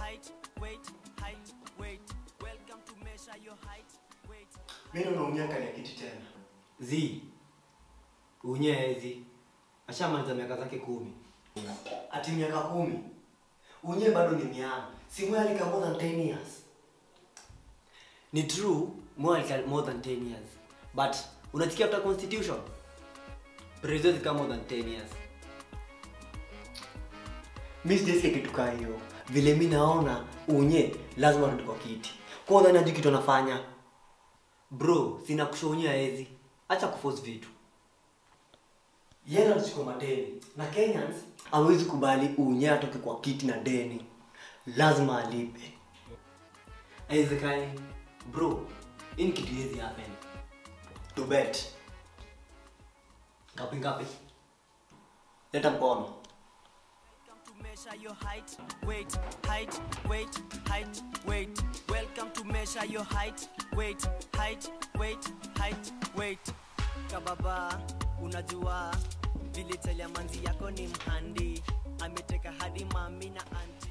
height, weight, height, weight. Welcome to measure your height, weight. Mimi naumia kali ya kiti tena. zi unyezi ashamaliza miaka zake kumi Ati miaka kumi. Unye bado ni miaka. Si mwe alika more than 10 years. ni true more, like more than 10 years but unasikia after constitution president kama more than 10 years Mimi sijasikia kitu kaa hiyo. Vile mimi naona unye lazima rudi kwa kiti. Kwa hiyo unajua kitu anafanya. bro sina kushonyea ezi acha kuforce vitu Yeye anachukua madeni. Na Kenyans hawezi kubali unye atoke kwa kiti na deni. Lazima alipe. haiwezekani bro hii ni kitu hizi happen To bet. ngapi ngapi Leta mkono. Welcome to measure your height, weight, height, weight, height, weight. Welcome to measure your height, weight, height, weight, height, weight. Kababa, unajua vile talia manzi yako ni mhandi, ameteka hadi mami na anti.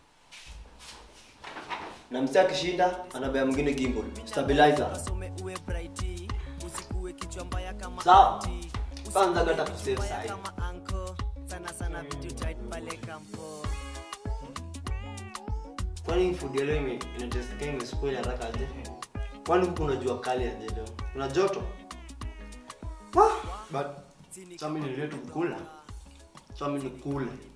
Na msee akishinda anabea mwingine gimbal. Stabilizer. Kasome uwe brighty, usikuwe kichwa mbaya kama Sawa. auntie. Kwanza Usikuwe gata kichwa kusave mbaya sahi. kama uncle. Sana sana vitu tight pale kampo. kwani food ya leo ime- inatestika imespoil haraka aje kwani huku unajua kali aje leo kuna joto Ah, but sami nilio tukula sami nikule